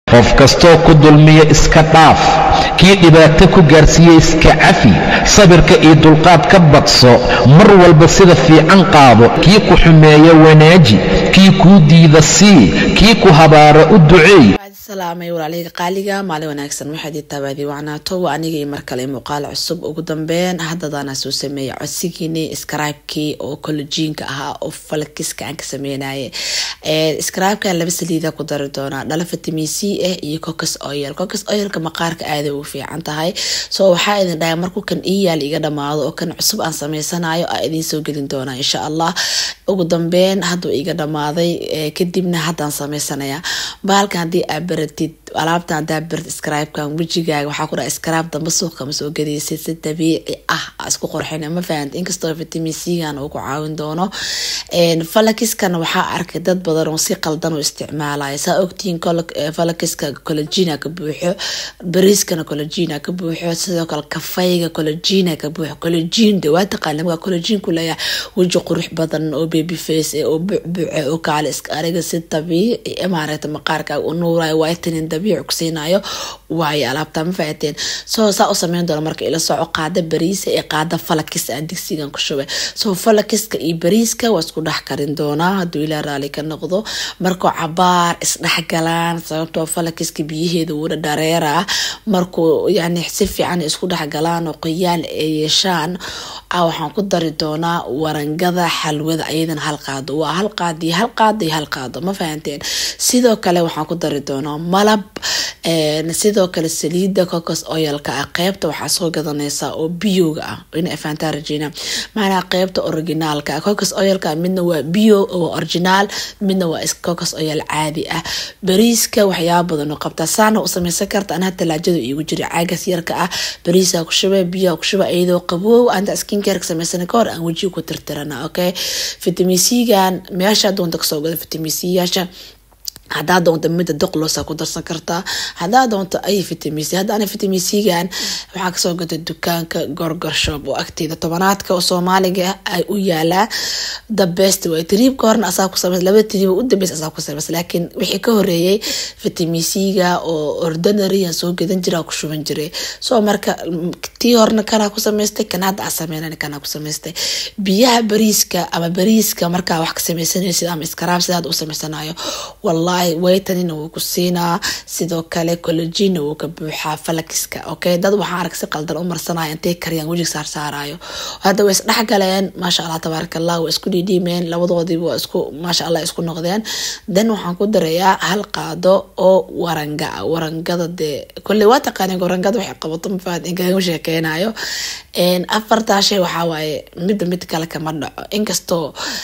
qof kastoo ku dulmiya iska dhaaf kii dhibaato ku gaarsiiye iska cafi sabirka iyo dulqaad ka badso mar walba sida fiican qaado kii ku xumeeya wanaaji kii kuu diida sii kii ku habaara u duceey salaamay walaaleyga qaaliga maalin wanaagsan waxaad ii tabaadii wacnaato waa anigii mar kale muuqaal cusub ugu dambeyn haddadaana soo sameeyay codsigiini scribekii oo kolojiinka ahaa oo falkiska aan ka sameynaye scribeka laba saliida ku dari doonaa dhala vitamin c ah iyo cocos oil cocos oilka maqaarka aaday ugu fiican tahay soo waxaa idin dhahay markuu kan ii yaal iga dhamaado oo kan cusub aan sameysanayo aa idiin soo gelin doonaa insha allah ugu dambeyn hadduu iga dhamaaday kadibna haddaan sameysanaya bahalkan haddii aa baratid alaabtan hadaa baratid scribekan wejigaaga waxaa ku dhaha scribe damba suuqa ma soo gadaysid si dabiici ah isku qorxin ma fahant inkastoo vitamin c-gan uu ku caawin doono falakiskana waxaa arkay dad badan oo si qaldan u isticmaalaya saa ogtihiin falakiska cologina ka buuxo bariiskana cologina ka buuxo sidoo kale kafayga cologina ka buuxo cologin de waa taqaana markaa cologin ku leeyahay weji qurux badan oo baby face oo bucbuce oo kaale iska ariga si dabiici maaragta maqaarkaaga u nuurayo vitamin dabiici ku siinayo waayo alaabta ma fahateen soo saa u sameyn doona marka ila soco qaada bariisa ee qaada falakis aan digsigan ku shubay soo falakiska iyo bariiska waa isku dhex karin doonaa hadduu ilaa raali ka noqdo markuu cabaar isdhexgalaan sababtoo falakiska biyaheeda wuuna dhareera markuu yani si fiican isku dhexgalaan oo qoyaan ay yeeshaan waxaan ku dari doonaa warangada xalwada ayadana hal qaado waa hal qaad iyo hal qaado iyo hal qaado ma fahanteen sidoo kale waxaan ku dari doonaa malab sidoo kale saliida cocos oilka ah qeybta waxaa soo gadanaysaa oo biyowga ah ina fahantaa rajeyna maanaa qeybta originaalka ah cocos oilka midna waa bio oo originaal midna waa cocos oil caadi ah bariiska waxyaaba badan oo qabtaa saana u sameysan karta anaa talaajada iigu jira caagas yarka ah bariisaa ku shuba biyaa ku shuba iyadoo qaboow anta skincareka sameysana kahor aan wejiga ku tirtirana okay vitamin c-gan meesha doonta kasoo gada vitamin c yaasha hadaa doonto mida doqlosa ku darsan kartaa hadaa doonto ay vitamin c haddaana vitamin c-gan waxaa kasoo gata dukaanka gorgor shop oo agteeda tobanaadka oo soomaaliga ay u yaalaa the best way triibka horna asaa ku sameys laba triib u dambeys asaa ku sameys laakiin wixii ka horeeyay vitamin c-ga oo ordinary aan soo gadan jira ku shuban jiray soo marka tii horna kanaa ku sameystay kan hadda aa sameynan kanaa ku sameystay biyaha bariiska ama bariiska markaa wax ka sameysanaysid ama iskaraab sidaad u sameysanayo wallahi waytanina wuu ku siinaa sidoo kale cologina wuu ka buuxaa falakiska okay dad waxaa arag si qaldan u marsanaya intay kariyaan wejig saarsaarayo hadda way isdhexgaleen maasha allah tabaaraka allah waa isku dhiidhiimeen labadoodiiba waa isku maasha allah isku noqdeen then waxaan ku darayaa hal qaado oo waranga ah warangada dee kolley waa taqaaneen warangada waxay qabato mafaad inkagama sheekeynayo afartaa shay waxaa waaye midba mid kale kama dhaco inkastoo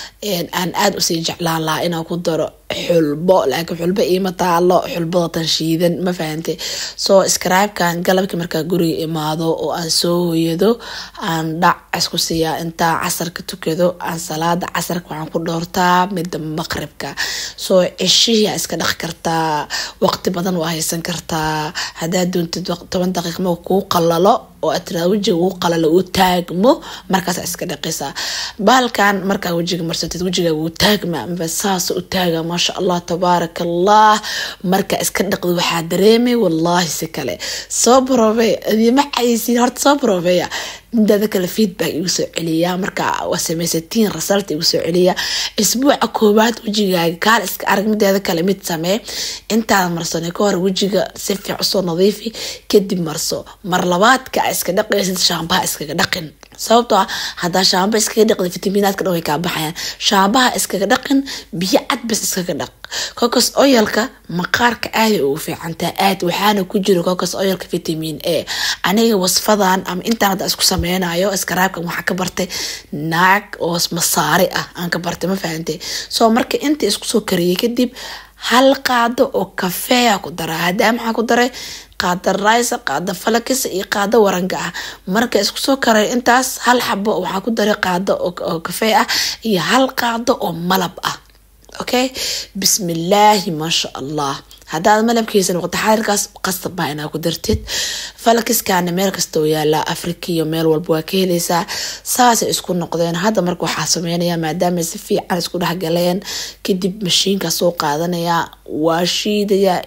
aan aada usii jeclaan lahaa inaan ku daro xulbo laakiin xulbo iima taalo xulbada tan shiidan ma fahantay soo scribekan galabkii markaa guriga imaado oo aan soo hoyado aan dhac isku siiyaa intaa casarka tukado aan salaada casarka waxaan ku dhoortaa midda maqribka soo ceshihii aa iska dhaq kartaa waqti badan waa haysan kartaa haddaad doontid toban daqiiq ma kuu qalalo oo aad tiraa wejiga uu qalalo uu taagmo markaas iska dhaqaysaa bahalkan markaa wejiga marsatid wejiga wuu taagma maba saas u taaga maasha allah tabaaraka allah marka iska dhaqdo waxaa dareemay wallaahi si kale soo baroobe adima caysiin horta soo baroobeya midaada kale feedback igu soo celiya marka waa sameysatiin result igu soo celiya isbuuca koowaad wejigaaga kaal iska arag mideeda kale mid samee intaada marsane ka hor wejiga si fiic usoo nadiifi kadib marso mar labaadka iska dhaqaysid shaambaha iskaga dhaqin sababtoo ah hadaa shaamba iskaga dhaqda fitaminaadka dhan way kaa baxayaan shaambaha iskaga dhaqin biyo cad bas iskaga dhaq cocos oyalka maqaarka aaday ugu fiicantaa aad waxaana ku jiro cocos oyalka vitamin a aniga wasfadan ama intaan hadda isku sameynayo iskaraabkan waxaa ka bartay naag oo masaari ah aan ka bartay ma fahantay soo marka inta isku soo kariyay kadib hal qaado oo kafeea ku daraa hadaa maxaa ku daray qaada raysa qaada falakisa iyo qaado waranga ah marka isku soo karay intaas hal xabo waxaa ku daray qaado oo kafee ah iyo hal qaado oo malab ah okay bismillaahi maasha allah haddaad malabkiisa noqoto xarirkaas qasab baa inaa ku dartid falakiskana meel kasta oo yaalaa afrika iyo meel walba waa ka heleysaa saasay isku noqdeen hadda marka waxaa sameynaya maadaama si fiican isku dhexgaleen kadib mashiinka soo qaadanaya waa shiidaya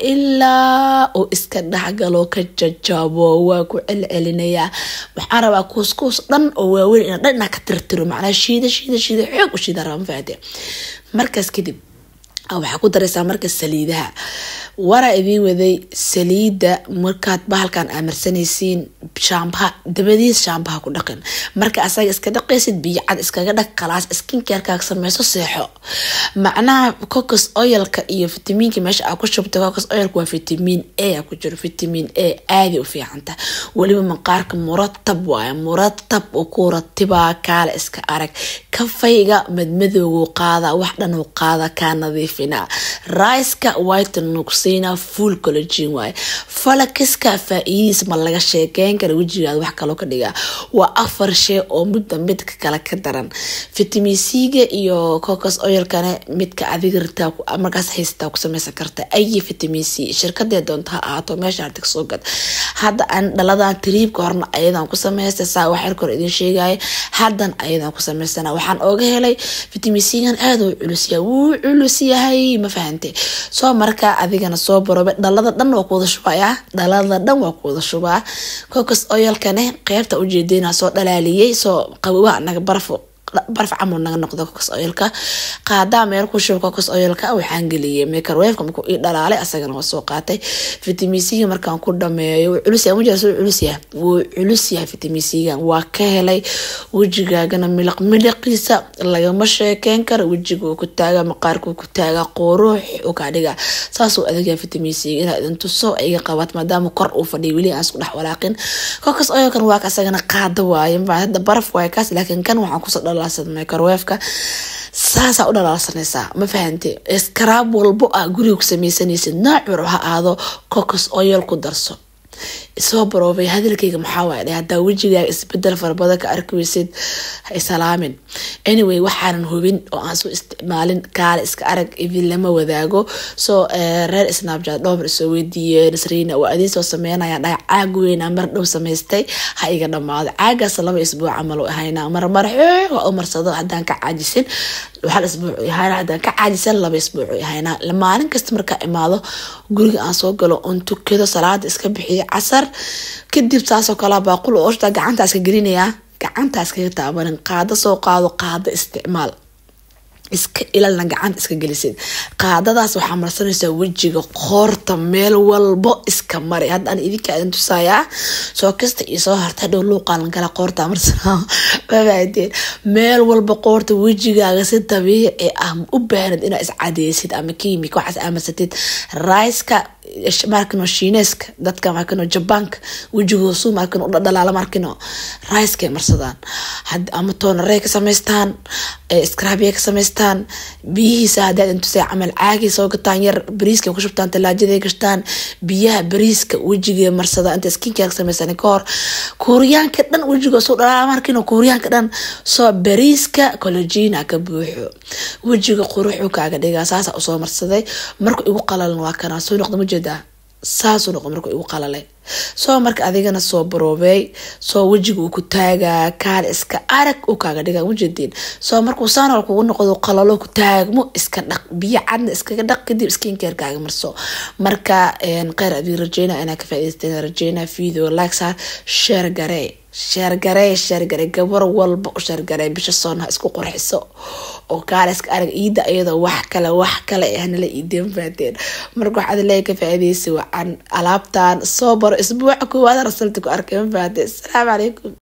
ilaa uu iska dhexgalo ka jajabo waa ku celcelinaya waxaan rabaa kuuskuus dhan oo waaweyn ina dhan inaa ka tirtiro macnaa shiida shiida shiida xoog u shiida raba mafahate markaas kadib waxaa ku dareysaa marka saliidaha waraa idiin waday saliida markaad bahalkan amarsanaysiin shaambaha dabadiis shaambaha ku dhaqin marka asaga iska dhaqaysid biyo cad iskaga dhaq khalaas skincarkaaga sameyso seexo macnaha cocos oilka iyo fitamiinka meesha aa ku shubta cocos oilka waa fitamiin a ku jiro fitamiin a aadi u fiicanta weliba maqaarka muratab waaye muratab oo ku ratibaa kaale iska arag kafayga madmadowgu qaada wax dhan uu qaada kaa nadiifina riceka white nuqsiina full collagen waaye falakiska faa-iidiis ma laga sheekeyn kara wejigaada wax kaloo ka dhigaa waa afar shey oo midba midka kale ka daran vitamin c-ga iyo cocos oilkane midka adiga ritaa markaas haysataa ku sameysan karta ayi vitamin c shirkadee doonta ha ahaato meesha artig soo gad hadda aan dhaladan tiriibka horna ayadan ku sameystay saa wax yarka hor idin sheegaya haddan ayadan ku sameysana waxaan ooga helay vitamin c-gan aada u culusyahay wuu culus yahay ma fahante soo markaa adigana soo barobe dhalada dhan waa kuwada shubaya dhalada dhan waa kuwada shubaa cocos oilkane qeybta ujeedina soo dhalaaliyey soo qabowaha anaga barafo baraf camal naga noqdo cocos oilka qaadaa meel ku shuba cocos oilka waxaan geliyay microwaveka markuu ii dhalaalay asagana waa soo qaatay vitamin c markaan ku dhameeyo wuu culus yahay wajigaaga wuu culus yahay wuu culus yahay vitamin c-gan waa ka helay wejigaagana miliq miliqiisa lagama sheekeyn karo wejiguu ku taaga maqaarkuu ku taaga quruux u kaa dhiga saasuu adagyaa vitamin c inaa idin tuso iga qabaat maadaama kor uu fadhiya weli aan isku dhex walaaqin cocos oilkan waa ka asagana qaada waaye hadda baraf waaye kaas laakiin kan waxaan kusoo dhala microwaveka saasaa u dhalaalsanaysaa ma fahante iskaraab walbo ah guriga ku sameysanaysid noocur ha aado cocos oil ku darso soo baroobay hadalkayga maxaa waay dhe hadaa wejigaaga isbedel farabada ka arki weysid ha isalaamin anyway waxaanan hubin oo aan soo isticmaalin kaale iska arag idin lama wadaago soo reer snapchat dhowmar isoo weydiiye nasriina waa idiin soo sameynaya dhaha caag weyna mar dhow samaystay ha iga dhamaado caagaas laba isbuuc camal u ahayna marmar xoog u marsado hadaan ka caajisin hal isbuuc ahayna hadaan ka caajisan laba isbuuc ahayna maalin kasta markaa imaado guriga aan soo galo oon tukado salaada iska bixiyo casar kadib saasoo kale baaqul ooshta gacanta iska gelinayaa gacanta iskaga taabanin qaado soo qaado qaado isticmaal iska ilalna gacanta iska gelisid qaadadaas waxaa marsanaysaa wejiga qoorta meel walbo iska mari haddaan idinka idin tusayaa soo kasta iyo soo harta dhow luuqaalan kala qoorta marsanaa mafahateen meel walba qoorta wejigaaga si dabiici ah u baahnid inaa iscadeysid ama kiimika waxaas amarsatid riceka markino shiineeska dadka markino jabaanka wejigoosu markino u dhalaala markino ricekay marsadaan ama toonarey ka samaystaan scrabiya ka samaystaan biyihiisa hadaad intusay camal caagii soo gataan yar bariiska ku shubtaan talaajaday gashtaan biyaha bariiska wejigee marsada inta skinkeer ka samaystaan ka hor kuuriyaanka dhan wejigoo soo dhalaala markino kuuriyaanka dhan soo bariiska cologina ka buuxo wejiga quruxu kaaga dhigaa saasa usoo marsaday marku igu qalalan waa kana soo noqda majeedaa saasuu noqo markuu igu qalalay soo marka adigana soo baroobey soo wejiga uu ku taagaa kaal iska arag u kaaga dhiga majeediin soo markuu saanol kugu noqdo qalalo ku taagmo iska dhaq biyo cadna iskaga dhaq kadib skincarekaaga marso marka kheyr adii rajeyna inaa ka faaideysten rajeyna video likesa share garee sheergaree sheergaree gabar walba u sheergaree bisha soon ha isku qurxiso oo kaale iska arag iida iyadoo wax kale wax kale ahnala iideen faateen marka waxaad leeya ka faaideysa wacan alaabtan soo baro isbuuca koowaad rasalta ku arkay ma faate asalaamu calaykum